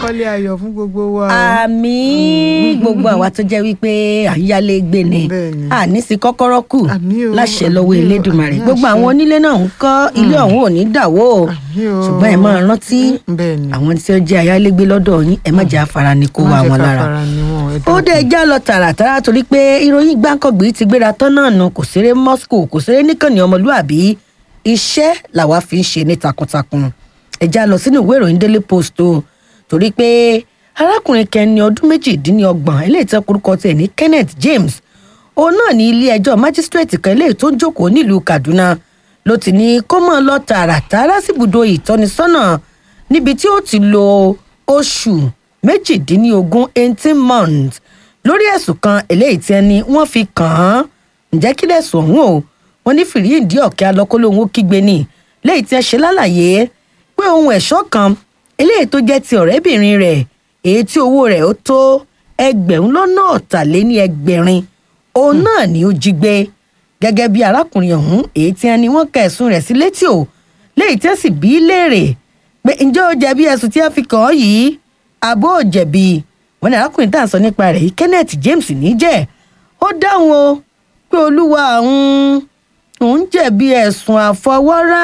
wálé ayọ̀ fún gbogbo wa. àmì gbogbo àwa tó jẹ́ wípé àyálégbé ni Bẹ́ẹ̀ni. àní sí kọ́kọ́rọ́ kù Àmín o, láṣẹ àmín lọ́wọ́ o, elédùnmarè àmín gbogbo àṣẹ. àwọn onílé náà ń kọ́ ilé ọ̀hún ò ní dàwó o Àmín o. ṣùgbọ́n ẹ máa rántí Bẹ́ẹ̀ni. àwọn tí ó jẹ́ ayálégbé lọ́dọ̀ yín ẹ má jẹ́ afárá ni kó Má wá jẹ́ wọn ká lára fara ni wọn, ẹ ó dákun. dé já lọ tààràtàrà torí pé ìròyìn gbáǹkọ̀gbì ti gbéra tán náà nù kò ṣeré moscow kò ṣeré níkànnì ọmọlúàbí iṣẹ́ làwa fi ń ṣe ní takuntakun ẹ̀já lọ sínú ìwé ìròyìn daily post o torí pé arákùnrin kẹni ọdún méjìdínlọ́gbọ̀n eléyìí tẹ́ korúkọ tiẹ̀ ní kenneth james òun náà ní ilé ẹjọ́ májísírèètì kan eléyìí tó ń jókòó nílùú kaduna ló ti ní kó mọ̀ lọ tààràtàrà síbùdó ìtọ́nisọ́nà níbi tí ó ti lo oṣù méjìdínlógún eighteen months lórí ẹ̀sùn kan eléyìí tí ẹni wọ́n fi kàn án ǹjẹ́ kí lẹ̀sùn ọ̀hún o wọ́n ní fìríǹdì ọ̀kẹ́ alọ́kọ́lóhun ó kígbe ní léyìí tí ẹ ṣe lálàyé pé ohun ẹ̀ṣọ́ kan eléyìí tó jẹ́ ti ọ̀rẹ́bìnrin rẹ̀ èyí tí owó rẹ̀ ó tó ẹgbẹ̀rún lọ́nà ọ̀tàléní ẹgbẹ̀rin òun náà ni ó jí gbé gẹ́gẹ́ bí arákùnrin ọ̀hún èyí tí ẹni wọ́n ka ẹ̀sùn rẹ̀ sí létí o léyìí tí ẹ sì bí í léèrè pé ǹjẹ́ ó jẹ̀bi ẹ̀sùn tí ẹ fi kàn án yìí àbó ò jẹ̀bi wọn ní arákùnrin tá à ń sọ nípa rẹ̀ yìí kenneth james níjẹ́ ó dáhùn o pé olúwa òun òun jẹ̀bi ẹ̀sùn àfọwọ́rá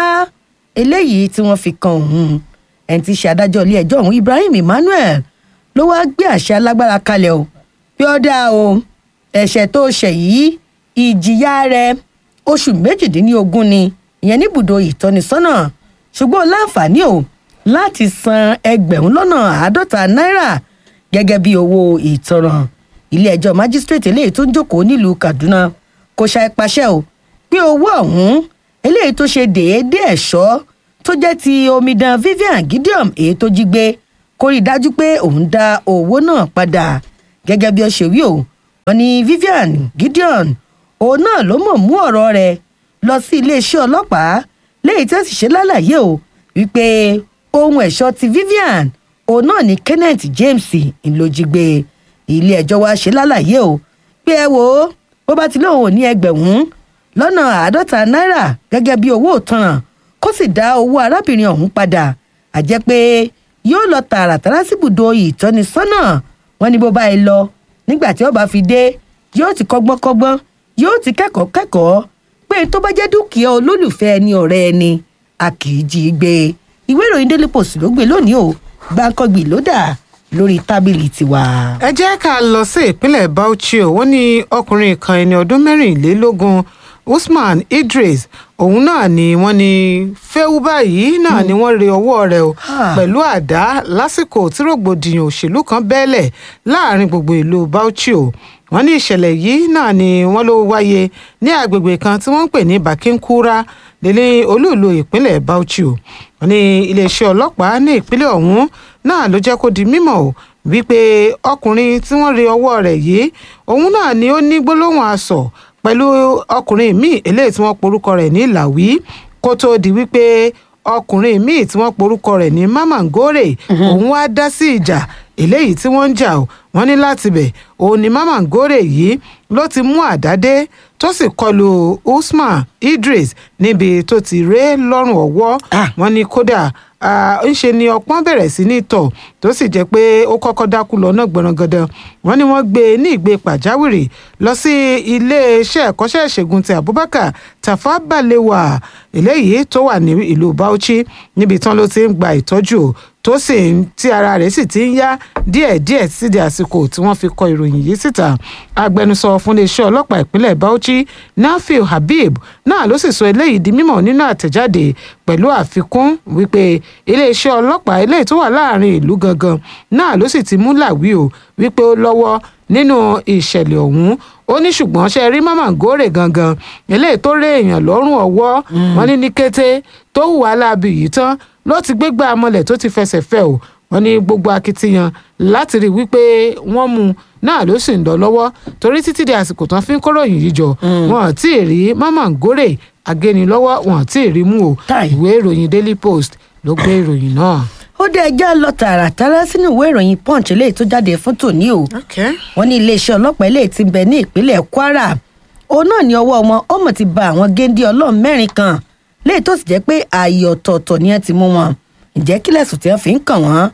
eléyìí tí wọ́n fi kan òun ẹni tí í ṣe adájọ́ ilé ẹjọ́ ọ̀hún ibrahim emmanuel ló wáá gbé àṣẹ alágbára kalẹ̀ o pé ó dáa o ẹ̀ṣẹ̀ tó ṣẹ̀ yìí ìjìyà rẹ̀ oṣù méjìdínlógún ni ìyẹn níbùdó ìtọ́nisọ́nà ṣùgbọ́n ó láǹfààní o láti san ẹgbẹ̀rún lọ́nà àádọ́ta náírà gẹ́gẹ́ bí owó ìtanràn ilé ẹjọ́ májísírèètì eléyìí tó ń jókòó nílùú kaduna kò ṣàì pàṣẹ o pé owó ọ̀hún eléyìí tó ṣe déédéé ẹ̀ṣọ́ tó jẹ́ ti omidan vivian gideon èyí tó jí gbé kó rí i dájú pé òun dá owó náà padà gẹ́gẹ́ bí ó ṣe wí o wọn ní vivian gideon òun náà ló mọ̀ mú ọ̀rọ̀ rẹ̀ lọ sí iléeṣẹ́ ọlọ́pàá léyìí tí ó sì ṣe lálàyé o wípé ohun ẹ̀ṣọ́ ti vivian òun náà ní kenneth james ńlọjígbé ilé ẹjọ́ wa ṣe lálàyé o pé ẹ wò ó bó bá ti lóun ò ní ẹgbẹ̀rún lọ́nà àádọ́ta náírà gẹ́gẹ́ bí owó òtanràn kó sì dá owó arábìnrin ọ̀hún padà àjẹ́ pé yóò lọ tààràtàrà síbùdó ìtọ́nisọ́nà wọn ní bó bá yẹ lọ nígbà tí ó bá fi dé yóò ti kọ́gbọ́n kọ́gbọ́n yóò ti kẹ́kọ̀ọ́ kẹ́kọ̀ọ́ pé tó bá jẹ́ dúkìá olólùfẹ́ ẹni ọ̀rẹ́ ẹni a kì í jí i gbé ìwé ìròyìn daily post ló gbé lónìí o gbàǹkangbì ló dà lórí tábìlì tiwa. ẹ jẹ́ ká lọ sí ìpínlẹ̀ bauchi o wọ́n ní ọkùnrin kan ẹni ọdún mẹ́rìnlélógún usman idris òun náà ni wọ́n ní fẹ́wú báyìí náà ni wọ́n re ọwọ́ rẹ̀ o Ah. pẹ̀lú àdá lásìkò tí rògbòdìyàn òṣèlú kan bẹ́ẹ̀lẹ̀ láàrin gbogbo ìlú bauchi o wọ́n ní ìṣẹ̀lẹ̀ yìí náà ni wọ́n ló wáyé ní agbègbè kan tí wọ́n ń pè ní bakinkura nílé olúùlú ìpínlẹ̀ bauchi o wọ́n ní iléeṣẹ́ ọlọ́pàá ní ìpínlẹ̀ ọ̀hún náà ló jẹ́ kó di mímọ̀ o wípé ọkùnrin tí wọ́n re ọwọ́ rẹ̀ yìí òun náà ni ó ní gbólóhùn asọ̀ pẹ̀lú ọkùnrin míì eléyìí tí wọ́n porúkọ rẹ̀ ní làwí kó tóó di wípé ọkùnrin míì tí wọ́n porúkọ rẹ̀ ní mamangore òun wá dá sí ìjà eléyìí tí wọ́n ń jà o wọ́n ní láti bẹ̀ òun ni mamangore yìí ló ti mú àdá dé tó sì kọlu usman idris níbi tó ti ré lọ́rùn ọwọ́ Ah. wọ́n ní kódà ah, ńṣe ni ọpọ́n bẹ̀rẹ̀ sí ní tọ̀ tó sì jẹ́ pé ó kọ́kọ́ dákú lọ náà gbọ̀nrangandan wọ́n ní wọ́n gbé e ní ìgbé pàjáwìrì lọ sí iléeṣẹ́ ẹ̀kọ́ṣẹ́ ìṣègùn ti abubakar tafa balewa eléyìí tó wà ní ìlú bauchi níbi tán ló ti ń gba ìtọ́jú o, tó sì ń tí ara rẹ̀ sì ti ń yá díẹ̀díẹ̀ sídi àsìkò tí wọ́n fi kọ ìròyìn yìí síta agbẹnusọ fún iléeṣẹ́ ọlọ́pàá ìpínlẹ̀ bauchi nafiu habib náà ló sì sọ eléyìí di mímọ̀ nínú àtẹ̀jáde pẹ̀lú àfikún wípé iléeṣẹ́ ọlọ́pàá eléyìí tó wà láàrin ìlú gangan náà ló sì ti mú làwí o wípé ó lọ́wọ́ nínú ìṣẹ̀lẹ̀ ọ̀hún ó ní ṣùgbọ́n ṣe rí mamangore gangan eléyìí tó ré èèyàn lọ́rùn ọwọ́ wọn ní ní kété tó hùwà láabi yìí tán ló ti gbégbá amọ̀lẹ̀ tó ti fẹsẹ̀ fẹ́ o wọn ní gbogbo akitiyan láti rí wípé wọ́n mú un náà ló sì ń lọ lọ́wọ́ torí títí di àsìkò tán fi ń kóròyìn yìí jọ wọn ò tí ì rí mamangore agénilọ́wọ́ wọn ò tí ì rí mú o Táì. ìwé ìròyìn daily post ló gbé ìròyìn náà. ó dé ẹjọ́ lọ tààràtàrà sínú ìwé ìròyìn punch eléyìí tó jáde fún tòní o okay. wọ́n ní iléeṣẹ́ ọlọ́pàá eléyìí ti bẹ ní ìpínlẹ̀ kwara òun náà ní ọwọ́ wọn ọmọ ti ba àwọn géńdé ọlọ́run mẹ́rin kan léyìí tó sì jẹ́ pé ààyè ọ̀tọ̀ọ̀tọ̀ ni ẹ ti mú wọn ǹjẹ́ kí lẹ̀sùn tí wọ́n fi ń kàn wọ́n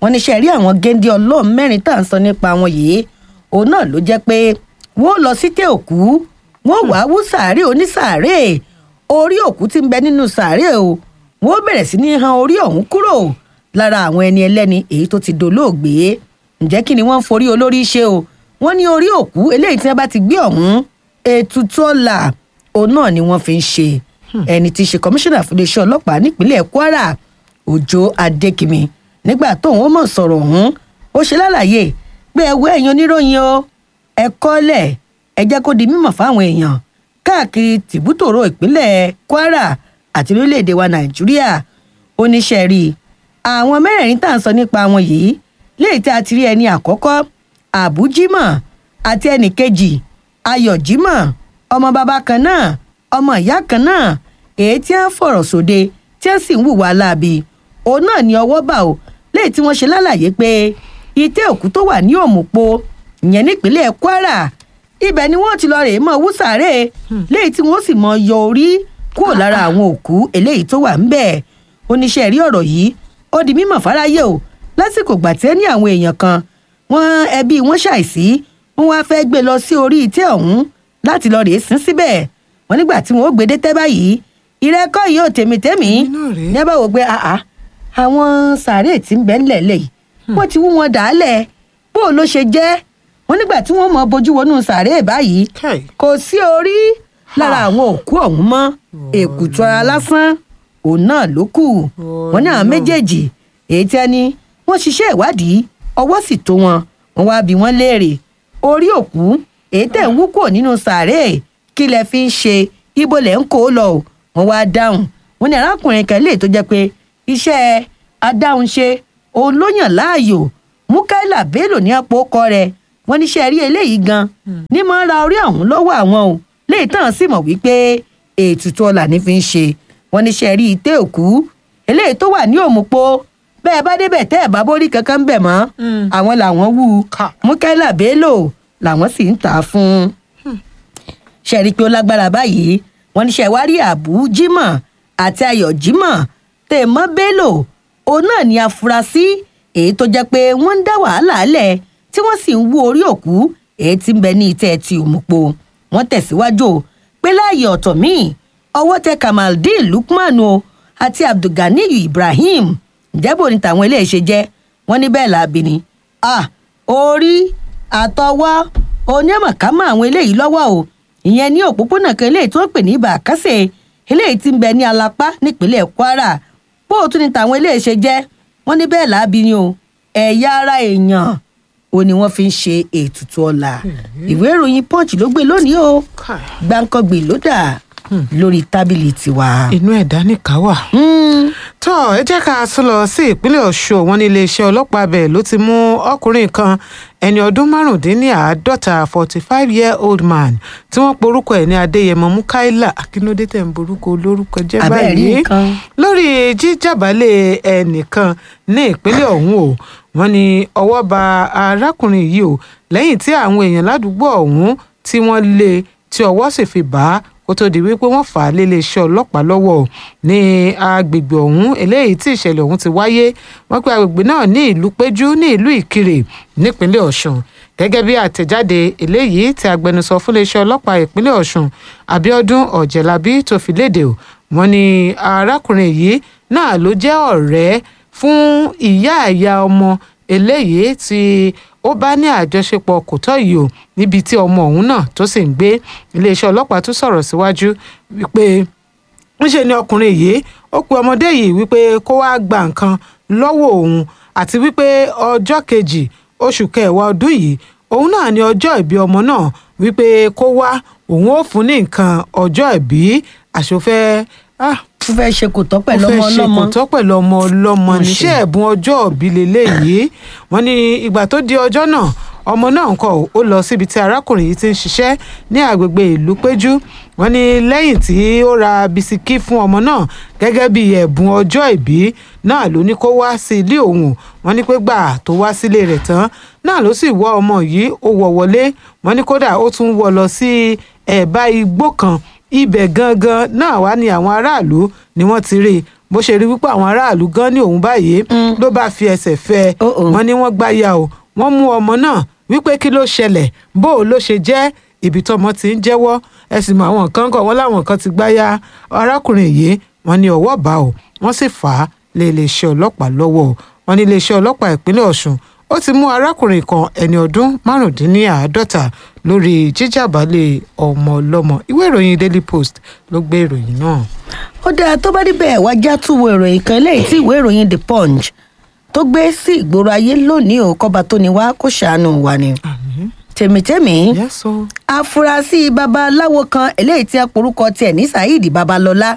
wọ́n ní ṣe rí àwọn géńdé ọlọ́run mẹ́rin tá à ń sọ nípa wọn yìí òun náà ló jẹ́ pé wọ́n lọ sí tẹ́ òkú wọ́n wàá wú sàárè onísàárè orí òkú tí ń bẹ nínú sàárè o wọ́n bẹ̀rẹ̀ sí ní han orí ọ̀hún kúrò lára àwọn ẹni ẹlẹ́ni èyí tó ti dolóògbé ǹjẹ́ kí ni wọ́n ń forí olórí ṣe o wọ́n ní orí òkú eléyìí tí wọ́n bá ti gbé ọ̀hún ètùtù ọ̀la òun náà ni wọ́n fi ń ṣe ẹni tí í ṣe kọmíṣánná fún iléeṣẹ́ ọlọ́pàá nípínlẹ̀ kwara òjò adékìmí nígbà tóun ó mọ̀ sọ̀rọ̀ ọ̀hún ó ṣe lálàyé pé ẹwọ́ ẹ̀yin oníròyìn o ẹ kọ́lẹ̀ ẹ jẹ́ kó di mímọ̀ fáwọn èèyàn káàkiri tìbútòrò ìpínlẹ̀ kwara àti lórílẹ̀‐èdè wa nàìjíríà oníṣẹ́ rí i àwọn mẹ́rẹ̀ẹ̀rin tá à ń sọ nípa wọn yìí léyìí tí a ti rí ẹni àkọ́kọ́ àbújímọ̀ àti ẹnì kejì ayọ̀jímọ̀ ọmọ bàbá kan náà ọmọ ìyá kan náà èyí tí wọ́n fọ̀rọ̀ sóde tí wọ́n sì ń hùwà láabi òun náà ní ọwọ́ bà ó léyìí tí wọ́n ṣe lálàyé pé ìtẹ́ òkú tó wà ní òmùpo ìyẹn nípínlẹ̀ kwara ibẹ̀ ni wọ́n ti lọ rèé mọ́ wúsàárè léyìí tí wọ́n sì mọ yọ orí kúrò lára àwọn òkú eléyìí tó wà ńbẹ̀ oníṣẹ́ rí ọ̀rọ̀ yìí ó di mímọ̀ fáráyé o lásìkò gbà tí ẹ ní àwọn èèyàn kan wọn ẹbí wọn ṣàìsí wọn wá fẹ́ gbé lọ sí orí ìtẹ́ ọ̀hún láti lọ rèé sin síbẹ̀ wọn nígbà tí wọn ó gbé dé tẹ́ báyìí ìrẹ́kọ́ yìí ò tèmítẹ́mí Èmi náà rèé. ní ẹ bá wò pé àá àwọn sàárè tí ń bẹ ńlẹ̀ lẹ̀ yìí wọ́n ti wú wọn dàálẹ̀ bó o ló ṣe jẹ́ wọn nígbà tí wọ́n mọ bójú wọnú sàárè báyìí Kai. kò sí orí lára àwọn òkú ọ̀hún mọ́ èkùtù ara lásán òun náà ló kù wọn ní àwọn méjèèjì èyí tí ẹni wọ́n ṣiṣẹ́ ìwádìí ọwọ́ sì tó wọn wọ́n wá bí wọ́n léèrè orí òkú èyí tẹ̀ ń wú kúrò nínú sàárè kí lẹ fi ń ṣe ibo lẹ̀ ń kó o lọ o wọ́n wá dáhùn wọ́n ní arákùnrin kan lè tó jẹ́ pé iṣẹ́ adáhunṣe òun ló yàn láàyò mukaila bello ní àpò ọkọ rẹ̀ wọ́n níṣẹ́ rí eléyìí gan ní máa ń ra orí ọ̀hún lọ́wọ́ àwọn o léyìí tán sì mọ̀ wípé ètùtù ọlà ní fi ń ṣe wọ́n níṣẹ́ rí ìtẹ́ òkú eléyìí tó wà ní òmùpo bẹ́ẹ̀ bá débẹ̀ tẹ́ ẹ̀ bá bórí kankan ń bẹ̀ mọ́ àwọn làwọn wú Ká. mukaila bello làwọn sì ń tà á fún un ṣe rí i pé ó lágbára báyìí wọn ní ṣẹwárí àbú jimoh àti ayọ̀ jimoh tèmọ́ bello òun náà ní afurasí èyí tó jẹ́ pé wọ́n ń dá wàhálà lẹ̀ tí wọ́n sì ń wú orí òkú èyí tí ń bẹ ní ìtẹ́ ti òmùpo wọ́n tẹ̀síwájú o pé láàyè ọ̀tọ̀ míì ọwọ́ tẹ kamaldeen lukman o àti abdulganiyu ibrahim ìjẹ́bù ní tàwọn eléyìí ṣe jẹ́ wọ́n ní bẹ́ẹ̀ làbí ni ah orí àtọwọ́ onímọ̀kámọ́ àwọn eléyìí lọ́wọ́ o ìyẹn ní òpópónà kan eléyìí tó ń pè ní bàkásẹ̀ eléyìí tí ń bẹ ní alápá nípínlẹ̀ kwara bó o tún ní tàwọn eléyìí ṣe jẹ́ wọ́n ní bẹ́ẹ̀ làbí ni o ẹ̀yà ara èèyàn o ni wọ́n fi ń ṣe ètùtù ọ̀la ìwé ìròyìn punch ló gbé lónìí o Kai. gbáǹkọ́gbè ló dà lórí tábìlì tiwa. inú ẹ̀dá nìkan wà. Mm. tó ẹ jẹ́ ká tún lọ sí ìpínlẹ̀ ọ̀ṣun wọn ní iléeṣẹ́ ọlọ́pàá bẹ̀ ló ti mú ọkùnrin kan ẹni ọdún márùndínláàádọ́ta forty five year old man tí wọ́n porúkọ ẹ̀ ní adéyẹmọ mukaila akínódé tẹ̀ ń borúkọ olórúkọ jẹ́ Abẹ́ẹ̀ rí báyìí nǹkan. lórí jíjàbálẹ̀ ẹnìkan ní ìpínlẹ̀ ọ̀hún o wọ́n ní ọwọ́ ba arákùnrin yìí o lẹ́yìn tí àwọn èèyàn ládùúgbò ọ̀hún tí wọ́n lé tí ọwọ́ sì fi bá a kó tó di wípé wọ́n fà á léléeṣẹ́ ọlọ́pàá lọ́wọ́ o ní agbègbè ọ̀hún eléyìí tí ìṣẹ̀lẹ̀ ọ̀hún ti wáyé wọ́n pe agbègbè náà ní ìlú péjú ní ìlú ìkirè nípínlẹ̀ ọ̀ṣun gẹ́gẹ́ bí àtẹ̀jáde eléyìí tí agbẹnusọ fún iléeṣẹ́ ọlọ́pàá ìpínlẹ̀ ọ̀ṣun abiodun ọ̀jẹ̀lábí tó fi léde o wọ́n ní arákùnrin yìí náà ló jẹ́ ọ̀rẹ́ fún ìyá àyà ọmọ eléyìí tí ó bá ní àjọṣepọ̀ kò tọ́ yìí o níbi tí ọmọ ọ̀hún náà tó sì ń gbé iléeṣẹ́ ọlọ́pàá tún sọ̀rọ̀ síwájú wípé ńṣe ni ọkùnrin yìí ó pe ọmọdé yìí wípé kó wáá gba nǹkan lọ́wọ́ òun àti wípé ọjọ́ kejì oṣù kẹwàá ọdún yìí òun náà ní ọjọ́ ìbí ọmọ náà wípé kó wá òun ó fún ní nǹkan ọjọ́ ìbí àṣọfẹ́ ah ó fẹ́ ṣe kò tọ́ pẹ̀lú ọmọ ó fẹ́ ṣe ọlọ́mọ kò tọ́ pẹ̀lú ọmọ ọlọ́mọ Ó ṣe. níṣẹ́ ẹ̀bùn ọjọ́ òbí lélẹ́yìí wọ́n ní ìgbà tó di ọjọ́ náà ọmọ náà ń kọ́ ó lọ síbi tí arákùnrin yìí ti ń ṣiṣẹ́ ní àgbègbè ìlú péjú wọ́n ní lẹ́yìn tí ó ra bisikí fún ọmọ náà gẹ́gẹ́ bí ẹ̀bùn ọjọ́ ìbí náà ló ní kó wá sí ilé òun wọ́n ní pé gbà tó wá sílé rẹ̀ tán náà ló sì wọ́ ọmọ yìí ó wọ̀ wọlé wọ́n ní kódà ó tún wọ́ lọ sí ẹ̀bá igbó kan ibẹ̀ gangan náà wá ní àwọn aráàlú ni wọ́n ti rí i bó ṣe rí wípé àwọn aráàlú gan ní òun báyìí ló bá fi ẹsẹ̀ fẹ́ ẹ Oh, oh. wọ́n ní wọ́n gbáya o wọ́n mú ọmọ náà wípé kí ló ṣẹlẹ̀ bó o ló ṣe jẹ́ ibi tọmọ ti ń jẹ́wọ́ ẹ sì mọ àwọn kan kọ̀ wọ́n láwọn kan ti gbáya arákùnrin yìí wọ́n ní ọwọ́ bá o wọ́n sì fà á lé iléeṣẹ́ ọlọ́pàá lọ́wọ́ o wọ́n ní iléeṣẹ́ ọlọ́pàá ìpínlẹ̀ Ọ̀ṣun ó ti mú arákùnrin kan ẹni ọdún márùndínláàádọ́ta lórí jíjàbálẹ̀ ọmọ ọlọ́mọ ìwé ìròyìn Daily Post ló gbé ìròyìn náà. ó dáa tó bá níbẹ̀ wá já túwò ìròyìn kan lẹ́yìn tí ìwé ìròyìn the punch tó gbé sí ìgboro ayé lónìí ò kọ́ba tó ní wá kó ṣàánú wa ni. tèmítẹ́mì Yes, o. afurasí babaláwo kan eléyìí tí a porúkọ tiẹ̀ ní saheed babalọ́lá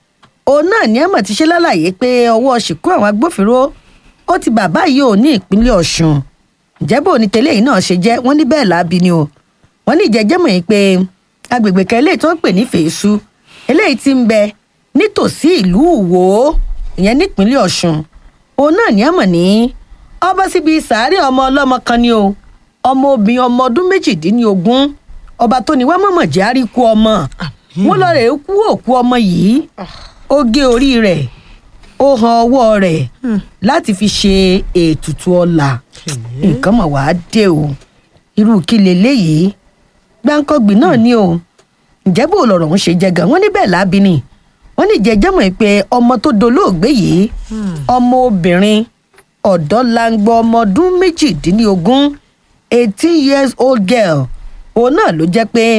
òun náà ní ẹ̀mọ̀ ti ṣe lálàyé pé ọwọ́ ṣìkú àwọn agbófinró ó ti bàbá yìí ò ní ìpínlẹ̀ ọ̀ṣun ìjẹ́bù ní tẹ́lẹ̀ yìí náà ṣe jẹ́ wọ́n ní bẹ́ẹ̀ láabi ni o wọ́n ní ìjẹ́jẹ́ mọ̀ yìí pé agbègbè kan eléyìí tó ń pè ní fèésù eléyìí ti ń bẹ nítòsí ìlú ìwò ìyẹn nípínlẹ̀ ọ̀ṣun òun náà ní ẹ̀mọ̀ ní ọba síbi sàárẹ̀ ọmọ ọlọ́mọ kan ni o ọmọ obìnrin ọmọ ọdún méjìdínlógún ọba tó ní wá mọ̀mọ̀ jẹ́ àríkú ọmọ wọn lọ rẹ̀ kú òkú ọmọ yìí ó gé orí rẹ̀ ó han ọwọ́ rẹ̀ láti fi ṣe ètùtù ọlà nǹkan mọ̀ wá dé o irú kí leléyìí gbáǹkọ́gbìn náà ni o ǹjẹ́ bó lọ̀rọ̀ ń ṣe jẹ́ gan wọ́n ní bẹ́ẹ̀ lábí ni wọ́n ní jẹ́jẹ́ mọ̀ pé ọmọ tó dolóògbé yìí ọmọ obìnrin ọ̀dọ́ langbọ ọmọ ọdún méjìdínlógún eighteen years old girl òun náà ló jẹ́ pé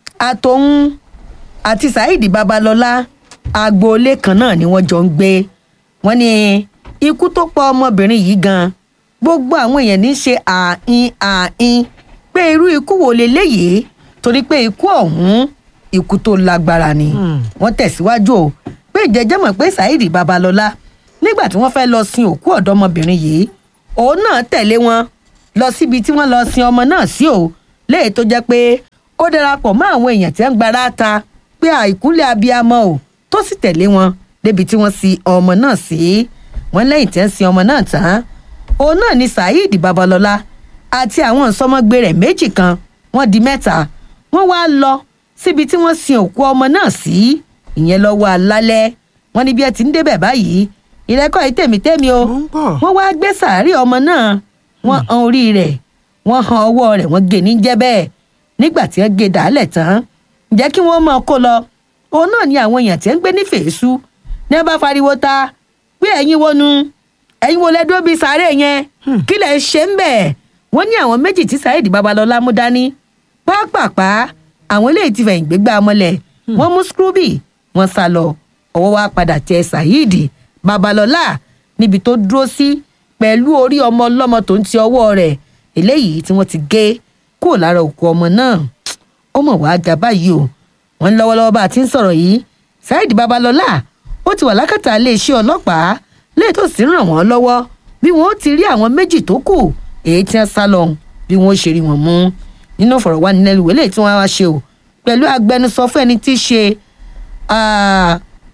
àtòun àti saheed babalọ́lá agboolé kan náà ni wọ́n jọ ń gbé wọ́n ní ikú tó pa ọmọbìnrin yìí gan gbogbo àwọn èèyàn ní í ṣe àìn àìn pé irú ikú wo leléyìí torí pé ikú ọ̀hún ikú tó lágbára ni wọ́n tẹ̀síwájú o pé ìjẹ́jẹ́ mọ̀ pé saheed babalọ́lá nígbà tí wọ́n fẹ́ lọ sin òkú ọ̀dọ́mọbìnrin yìí òun náà tẹ̀lé wọn lọ síbi tí wọ́n lọ sin ọmọ náà sí o léè tó jẹ́ pé ó darapọ̀ mọ́ àwọn èèyàn tí wọ́n ń gbára ta pé àìkúnlẹ̀ abiyamọ o tó sì tẹ̀lé wọn débi tí wọ́n sin ọmọ náà sí wọ́n lẹ́yìn tí wọ́n sin ọmọ náà tán òun náà ni saheed babalọ́lá àti àwọn ìsọmọgbé rẹ̀ méjì kan wọ́n di mẹ́ta wọ́n wá lọ síbi tí wọ́n sin òkú ọmọ náà sí ìyẹn lọ́wọ́ alálẹ́ wọ́n ní bí ẹ ti ń débẹ̀ báyìí ìrẹ́kọ̀ yìí tèmítèmí o Mo ń bọ̀. wọ́n wá gbé sàárì ọmọ náà wọ́n han orí rẹ̀ wọ́n han ọwọ́ rẹ̀ wọ́n gé ní jẹ́ bẹ́ẹ̀ nígbà tí wọ́n gé dàálẹ̀ tán ǹjẹ́ kí wọ́n máa kó lọ òun náà ni àwọn èèyàn tí ń gbé ní fèésù ní ẹ bá fariwo ta pé ẹ̀yin wọnú ẹ̀yin wo lẹ́dúró bíi sàárè yẹn kí lẹ̀ ń ṣe ń bẹ̀ wọ́n ní àwọn méjì tí saheed babalọ́lá mú dání pápápá àwọn eléyìí ti fẹ̀yìn gbégbá ọmọlẹ̀ wọ́n mú scrooby wọ́n sá lọ ọwọ́ wa padà tẹ saheed babalọ́lá níbi tó dúró sí pẹ̀lú orí ọmọ ọlọ́mọ tó ń ti ọwọ́ rẹ̀ eléyìí tí wọ́n ti gé kúrò lára òkú ọmọ náà ó mọ̀ wá ga báyìí o wọ́n ní lọ́wọ́lọ́wọ́ bá a ti ń sọ̀rọ̀ yìí saheed babalọ́lá ó ti wà lákàtà iléeṣẹ́ ọlọ́pàá léè tó sì ń ràn wọ́n lọ́wọ́ bí wọ́n ó ti rí àwọn méjì tó kù èyí tí wọ́n sá lọ bí wọ́n ó ṣe rí wọn mú nínú ìfọ̀rọ̀wánilẹ́nuwò lè tí wọ́n wá ṣe o pẹ̀lú agbẹnusọ fún ẹni tí í ṣe ah,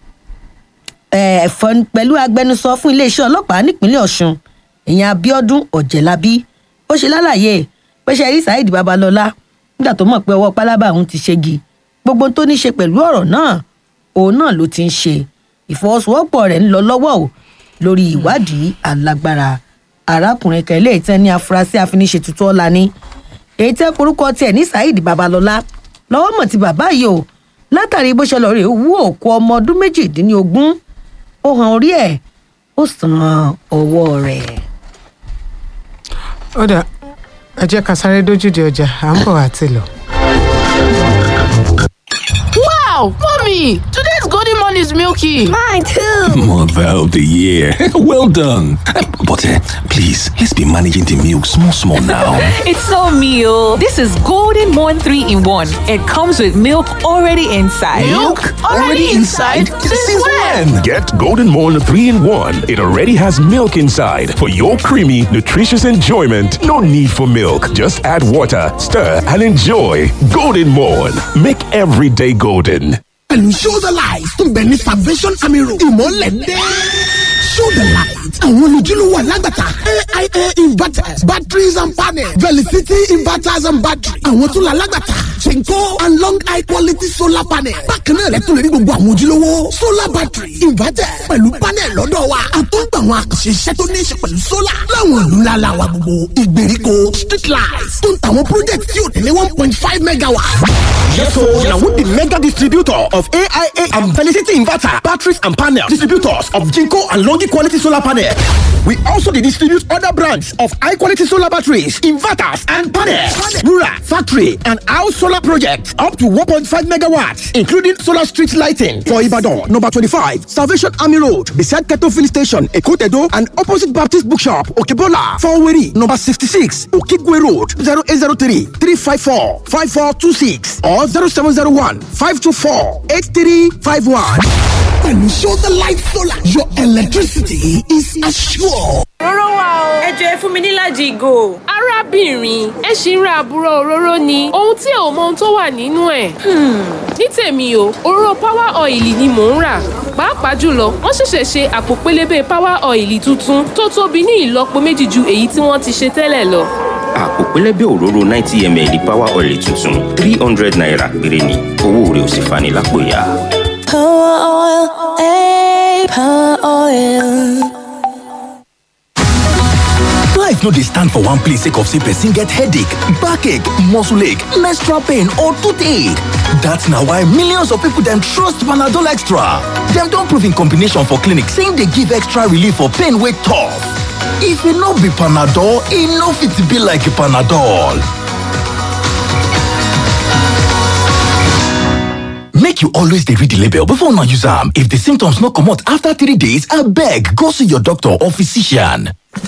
eh, fọn- pẹ̀lú agbẹnusọ fún iléeṣẹ́ ọlọ́pàá nípínlẹ̀ ọ̀ṣun ìyẹn abiodun ọ̀jẹ̀lábí ó ṣe lálàyé pé ṣe rí saheed babalọ́lá nígbà tó mọ̀ pé ọwọ́ pálábá òun ti ṣẹ́gi gbogbo tó ní ṣe pẹ̀lú ọ̀rọ̀ náà òun náà ló ti ń ṣe ìfọwọ́sowọ́pọ̀ rẹ̀ ń lọ lọ́wọ́ o lórí ìwádìí alágbára arákùnrin kan ilé ìtàn ní afurasí afiniṣètùtù ọ̀la ni èyí tẹ́ korúkọ tiẹ̀ ní saheed babalọ́lá lọ́wọ́ mọ̀ ti bàbá yìí o látàrí bó ṣe lọ rè wú òkú ọmọ ọdún méjìdínlógún ó hàn orí ẹ̀ ó sàn ọwọ́ rẹ̀. ó dà ẹ jẹ́ ká sáré dójúde ọjà à ń bọ̀ àti lọ. Wow, mommy, today's golden morn is milky. Mine too. Mother of the year. well done. Uh, But uh, please, let's be managing the milk small, small now. It's so meal. This is Golden Morn 3 in 1. It comes with milk already inside. Since when? Get Golden Morn 3 in 1. It already has milk inside for your creamy, nutritious enjoyment. No need for milk. Just add water, stir, and enjoy. Golden Morn. Make every day golden. pẹ̀lú show the light tó ń bẹ ní salvation army road ìmọ̀lẹ̀ dé. show the light àwọn olùjúlówó alágbàtà aia invest inverters batteries and panels velicity inverters and batteries àwọn tún la lágbàtà chenko and long high quality solar panel bákan náà lẹ́tọ́ lè rí gbogbo àwọn ojúlówó solar battery inverter pẹ̀lú panel lọ́dọ̀ wa àtúntò àwọn àkànṣe iṣẹ́ tó ní í ṣe pẹ̀lú solar láwọn ìlú ńlá la wa gbogbo ìgbèríko street lights tó ń tàwọn project tí ò tẹ̀lé one point five megawatt. Yes, so now with the mega distributor of AIA and Felicity Inverter, batteries and panel distributors of Jinko and Longi quality solar panel. We also dey distribute other brands of high quality solar batteries, inverters, and panels. Rural, factory, and house solar projects up to 1.5 megawatts, including solar street lighting for Ibadan, number 25, Salvation Army Road, beside Keto Filling Station, Ekotedo, and opposite Baptist Bookshop, Okebola, Faweri, number 66, Okigwe Road, 0803 354 5426 or 0701 524 8351. pẹ̀lú show the light solar your electricity is assured. òróró wà o. ẹ jọ ẹ fún mi nílàjì ìgò. arábìnrin ẹ ṣì ń ra àbúrò òróró ni ohun tí ò mọ ohun tó wà nínú ẹ̀. ní tèmi o òróró power oil ni mò ń rà pàápàá jùlọ wọ́n ṣẹ̀ṣẹ̀ ṣe àpò pélébé power oil tuntun tó tóbi ní ìlọ́po méjì ju èyí tí wọ́n ti ṣe tẹ́lẹ̀ lọ. àpò pẹlẹbẹ òróró ninety ml power oil tuntun three hundred naira péré ni owó rẹ̀ ò sì fani lápò ya. power oil ey power oil. Life no dey stand for one place sake of say person get headache, backache, muscle ache, menstrual pain or toothache. That's na why millions of people dem trust Panadol Extra. Dem don prove in combination for clinic say e dey give extra relief for pain wey tough. If e no be Panadol, e no fit be like Panadol. Make you always dey read the label before una use am. If the symptoms no comot after three days, abeg go see your doctor or physician.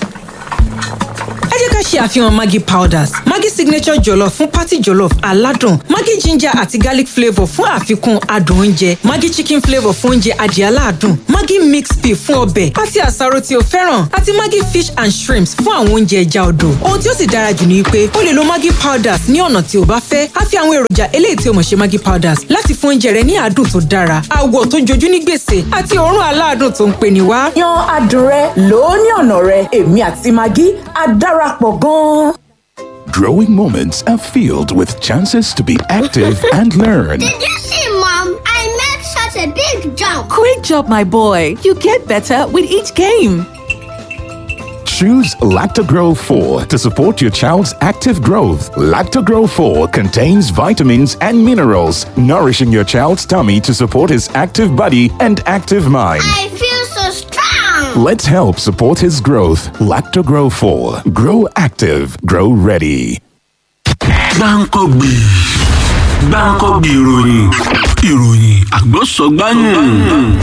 ẹ jẹ́ ká ṣe àfihàn maggi powders maggi signature jollof fún party jollof aládùn maggi ginger àti garlic flavour fún àfikún adùn oúnjẹ maggi chicken flavour fún oúnjẹ adìẹ aládùn maggi mixed pea fún ọbẹ̀ àti àsáró tí o fẹ́ràn àti maggi fish and shrimps fún àwọn oúnjẹ ẹja odò ohun tí ó sì dára jù ni pé o lè lo maggi powders ní ọ̀nà tí o bá fẹ́ a fi àwọn èròjà eléyìí tí o mọ̀ ṣe maggi powders láti fún oúnjẹ rẹ ní àádùn tó dára àwọ̀ tó jojú ní gbèsè àti òórùn aládùn tó ń pè ní wá. yan adùn rẹ lò ó ní ọ̀nà rẹ èmi àti maggi á darapọ̀ gan-an. Growing moments are filled with chances to be active and learn. Did you see, Mom? I made such a big jump. Great job, my boy. You get better with each game. Choose Lactogro 4 to support your child's active growth. Lactogro 4 contains vitamins and minerals, nourishing your child's tummy to support his active body and active mind. I feel so strong. Let's help support his growth. Lactogro 4. Grow active. Grow ready. gbáǹkọ́gbì gbáǹkọ́gbì ìròyìn ìròyìn àgbọ̀sọ̀gbáyùn